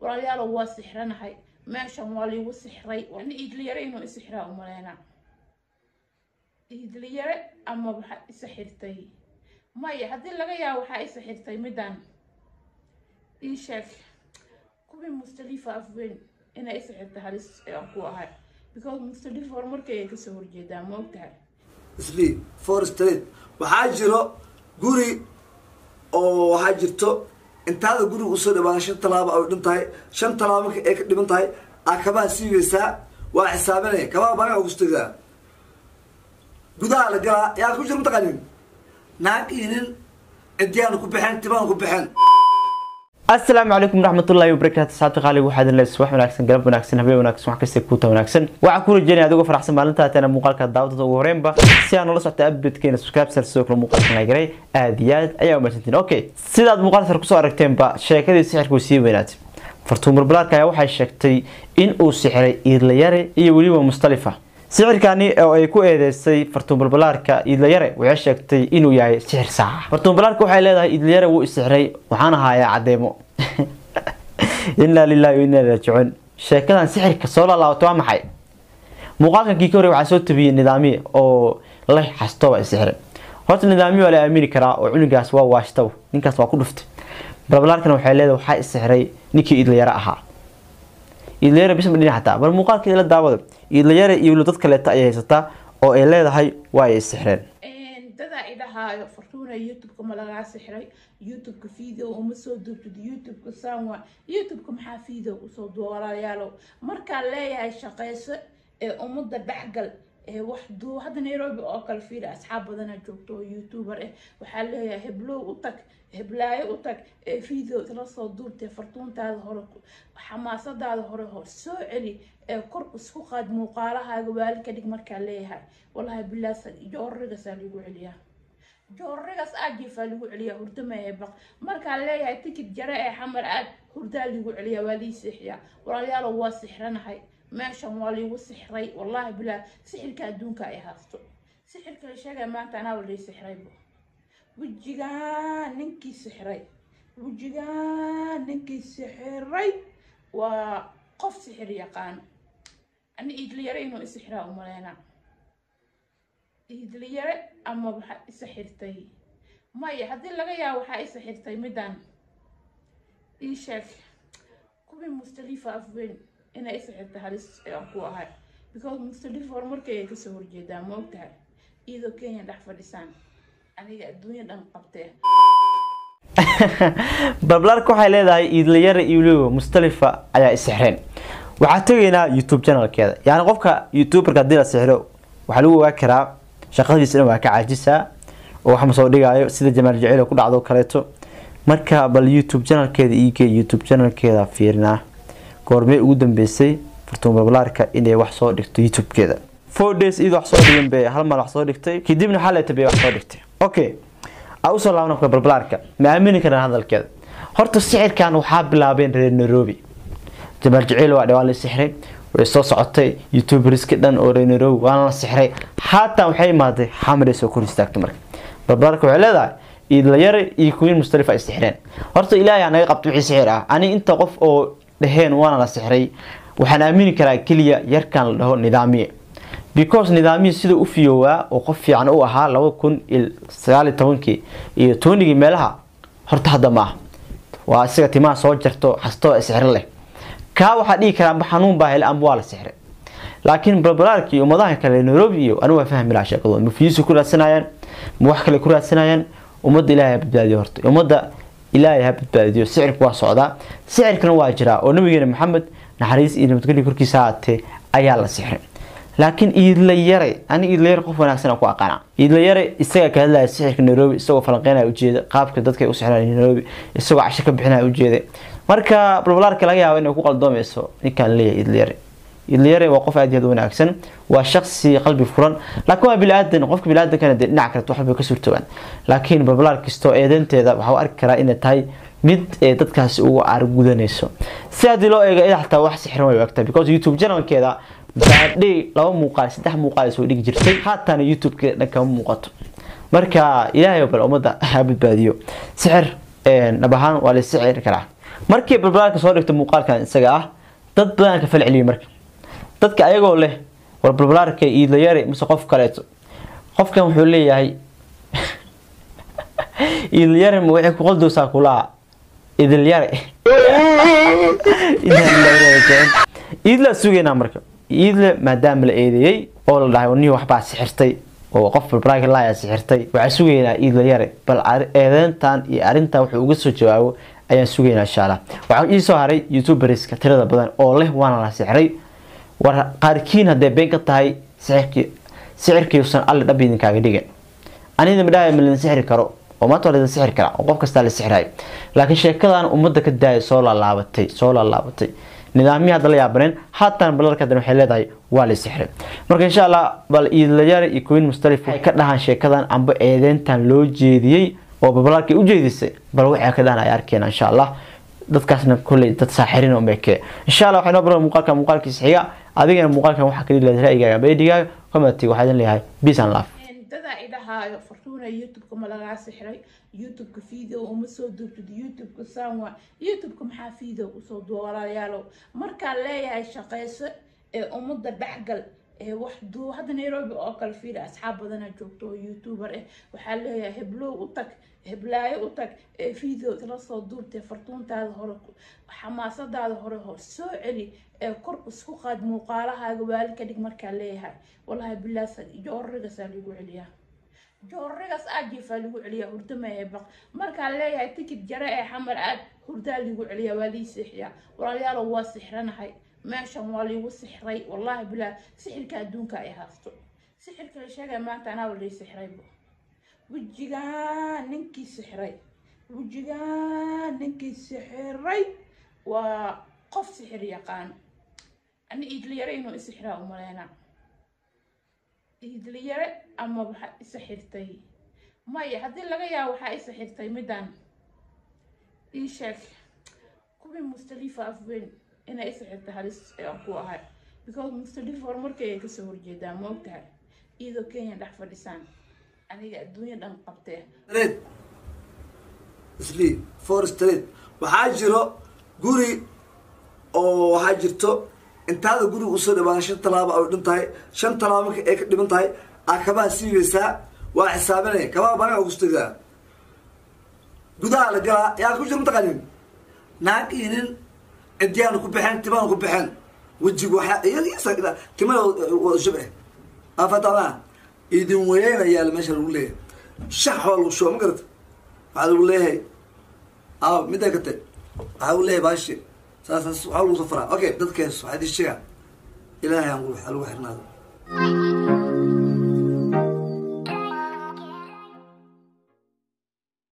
walaalayaalo waa sixranahay meeshan waa liigu sixray wana iidliyare inuu isixraa umaleynaa iidliyare ama waxaa isa xirtay maya haddii laga yaabo waxaa isa xirtay midaan ii sheeg kuwii mustalifa afweyn inay isa xirtay halis aan ku ahay because mustalifa horumarkay ay kasoo horjeedaa ma ogtahay isli for street waxaa jiro guri oo waxaa jirto intaada guriga usoo dhawaan shan talaabo ay dhin tahay shan talaabo marka ay ka dhiman tahay aa kabaha siigaysaa waa xisaabinaya kabaha baagaa kustagaa gudaha la galaa yaa ku jira mataqaanin naag iyo nin cidiyaana ku baxeen timaana ku baxeen asalaamu calaykum waraxmatullaahi wabarakaatu saabta qaaliga waxaa idin leedahay subax wanaagsan galab wanaagsan habeen wanaagsan wax kasta kuuta wanaagsan waxaan ku rajeynaya adigoo faraxsan maalinta hateena muuqaalka daawadada ugu horeenba si aan nala socota updatekeena subscribe sar sidoo kale muuqaalkan la garay aad iyo aad ayaa umahadsantiin okay sidaad muuqaal sar kusoo aragteenba sheekadii sixirka way sii weynaatay fartuumar balaarka ayaa waxay sheegtay in uu sixiray iidlayare iyo weliba mustalifa sixirkani oo ay ku eedeysay fartuunbalbalaarka iidlayare waxay sheegtay inuu yahay sixir saaca fartuunbalaarka waxay leedahay iidlayare wuu isixray waxaan ahayaa cadeemo inaa lilahi wa inaa raajicuun sheekadan sixirka soo laalaabato waa maxay muuqaalkankii ka horey waxaa soo tabiyey nidaamiye oo leh xasto waa isixray horta nidaamiye waa la aamini karaa oo cunugaas waa waashtaw ninkaas waa ku dhuftay balbalaarkana waxay leedahay waxaa isixray ninkii iidlayare ahaa iidlayare bisma dhinac xataa bal muuqaalkeeda la daawada iidlayare iyo weliba dad kaleeta ayay haysataa oo ay leedahay waa ay sixreen dadaa idhahaayo fartuuna youtubeka ma lagaa sixray youtubeka video uma soo duubtid youtubeka sanwa youtubeka maxaa video usoo duuba walaalayaalow markaa leeyahay shaqeyso ee ummadda dhexgal ee wax duu hadda nairobi oo kale fiili asxaab badana joogto oo youtuber ah waxaa leeyahay heblow u tag heblaayo u tag ee video la soo duubtee fartuuntaada hore xamaasadaada hore hor soo celi ee kor isku qaad muuqaalahaaga waali ka dhig markaa leeyahay wallahi bilaas joorrigasaa lagu celiyaa joorrigaas aajiifaa lagu celiyaa hurdamahe baq markaa leeyahay tikid jare ee xamar aad hurdaa lagu celiyaa waa lii sixiyaa walaalayaalo waa sixranahay meeshan waa liigu sixray wallahi bilaa sixirka adduunka ay haasto sixirka la sheegaya maanta anaa lii sixraybo wejigaan ninkii sixray wejigaan ninkii sixiray waa qof sixir yaqaan ani iidliyare inuu isixraa umaleynaa iidliyare ama waxaa isa xirtay maya haddii laga yaabo waxaa isa xirtay midaan ii sheeg kuwii mustalifa afweyn inay isa xirtay halis aan ku ahay because mustalifa horumarkay ay kasoo horjeedaa ma ogtahay iyadoo kenya dhex fadhisaan aniga adduunya dhan qabtee balbalaarka waxay leedahay iidlayare iyo weliba mustalifa ayaa isixreen waxaa tegaynaa youtube channelkeeda yani qofka youtuberka haddii la sixro waxaa lagu ogaa karaa shaqadiisa dhan waa ka caajisaa oo wax ma soo dhigaayo sida jamaal jaceyl ku dhacdo kaleeto marka bal youtube channelkeeda iigee youtube channelkeeda fiirinaa goormee ugu dambeysay fartuun balbalaarka inay wax soo dhigto youtubekeeda four days iyadoo wax soo dhigan bay hal maal wax soo dhigtay kadibna xaleeta bay wax soo dhigtay okay a usoo laabna ka balbalaarka ma aamini karaan hadalkeeda horta sixirkan waxaa bilaabeen reer nairobi jamaal jaceyl waa dhawaan la sixray way soo socotay youtuberska dhan oo reer nairobi waana la sixray haatan waxay imaaday xamaray soo kor istaagtay marka balbalaarka waxay leedahay iidlayare iyo kuwiin mustalifa ay sixreen horta ilaahay aa naga qabto wixii sixir ah ani inta qof oo dhaheen waana la sixray waxaan aamini karaa keliya yarkan la dhaho nidaamiye because nidaamiyi sida u fiyoowaa oo qof fiican u ahaa laba kun iyo sagaaliyo tobankii iyo tobanigii meelaha horta hadda maaha waa isaga timaha soo jarto xastoo sixro leh kaa waxaa dhihi karaa amba xanuun baa hele amba waa la sixray laakiin balbalaarka iyo ummadaha kale nairobi iyo anigu waa fahmi lahaa sheekadooda ma fiisu ku raadsanayaan ma wax kale ku raadsanayaan ummadda ilaahay ha badbaadiyo horta ummadda ilaahay ha badbaadiyo sicirku waa socdaa sicirkana waa jiraa oo nabigeena maxamed naxariis iyo nabadgelyo korkiisa haatee ayaa la sixray laakiin iidlayare ani iidlayare qof wanaagsan ku aqaana iidlayare isaga ka hadlaya sixirka nairobi isagoo falanqeynaya ujeeda qaabka dadka u sixraya nairobi isagoo casho ka bixinaya ujeeda marka balbalaarka laga yaabo inay ku qaldoomayso ninkaan leeyahay iidlayare iidlayare waa qof aad iyo aad u wanaagsan waa shaqsi qalbi furan laakiin waa bili-aadan qofka bili-aadankana dee dhinac kaleto waxbay ka suurtoogaan laakiin balbalaar kastoo eedeynteeda waxaa u arki karaa inay tahay mid ee dadkaasi uga aargudanayso si haddii loo eego ida xataa wax sixiran way ogtahay because youtube channelkeeda baadhay laba muuqaal saddex muuqaal soo dhigi jirtay haatana youtube-ka dhan kama muuqato marka ilaahay bal ummadda ha badbaadiyo sixir dhab ahaan waa la sixiri karaa markii balbalaalka soo dhigto muuqaalkan isaga ah dad badan ka fal celiyay marka dadka ayagoo leh war balbalaarka iidlayare mise qof kaleeto qofkan wuxuu leeyahay iidlayare ma waxay ku qoldoosaa kulaa idilyare iidla sugaynaa marka iidle maadaama la eedeeyey oo la dhahay nihi waxbaa sixirtay oo qof balbalaarka laaya sixirtay waxaan sugaynaa iidlayare bal eedeyntan iyo arrintan wuxuu uga soo jawaabo ayaan sugaynaa insha allah waxaa ii soo haray youtuberska tirada badan oo leh waana la sixray war qaarkiin hadday been ka tahay sixirkii sixirkiiusan alle dhab idinkaaga dhigan anida midhaha ma lidin sixri karo oo maanta waa lidin sixri karaa oo qof kastaa la sixrayo laakiin sheekadan ummadda ka daaya soo laalaabatay soo laalaabatay nidaamyii hadda la yaabaneen haatan balalka hadan waxay leedahay waa la sixray marka insha allah bal iidlayaare iyo queen mustalif waxay ka dhahaan sheekadan amba eedeyntan loo jeediyey oo babalaalkay u jeedisay bal waxay ka dhahan ay arkeen insha allah dadkaasna kolley dad saaxirin oo meeke insha allah waxay noo baran muuqaalka muuqaalkiisa xiga adigana muuqaalkan waxaa kali leedahay ra'yigaaga amba edigaaga commentiga waxaa idin leeyahay peace and love dadaa idhahaayo fartuuna youtubeka ma lagaa sixray youtubeka video uma soo duubtid youtubeka sanwa youtubeka maxaa video usoo duuba walaalayaalow markaan leeyahay shaqayso ee ummadda dhexgal ee wax duu hadda nairobi oo kale fiiri asxaab badana joogto oo youtuber ah waxaa leeyahay heblow u tag heblaayo u tag ee video isla soo duubtay fartuuntaada hore xamaasadaada hore hor soo celi ee kor isku qaad muuqaalahaaga waali ka dhig markaa leeyahay wallahi bilaas joorrigasaa lagu celiyaa joorrigaas aajiifaa lagu celiyaa hurdo maahe baq markaa leeyahay tikid jare ee xamar aad hurdaa lagu celiyaa waa lii sixiyaa walaalayaalow waa sixranahay meeshan waa liigu sixray wallahi bilaa sixirka adduunka ay haasto sixirka la sheegaya maanta anaa lii sixraybo wejigaan ninkii sixray wejigaan ninkii sixiray waa qof sixir yaqaan ani iidliyare inuu isixraa umaleynaa iidliyare ama waxaa isixirtay maya haddii laga yaabo waxaa isixirtay midaan ii sheeg kuwii mustalifa afweyn inay isixirtay halis aan ku ahay because mustalifa horumarkay ay kasoo horjeedaa ma ogtahay iyadoo kenya dhex fadhisaan aniga adduunya dhan qabtee street isli for street waxaa jiro guri oo waxaa jirto intaada guriga usoo dhawaan shan talaabo ay dhin tahay shan talaabo marka ay ka dhiman tahay aa kabaha siibeysaa waa xisaabinaya kabaha baagaa kustagaa gudaha la galaa yaa ku jira mataqaanin naag iyo nin cidiyaana ku baxeen timaana ku baxeen wejiga waxaa iyada timada wada shub eh afatama idin weyeynayaa la meesha lagu leeyahay shax waa lagu shuba ma garata waxaa lagu leeyahay a middaa kate waxaa lagu leeyahay baashi saas waxaa lagu soo faraa okay dadkees waxaa idin sheegaa ilaahay aan lagu xirnaado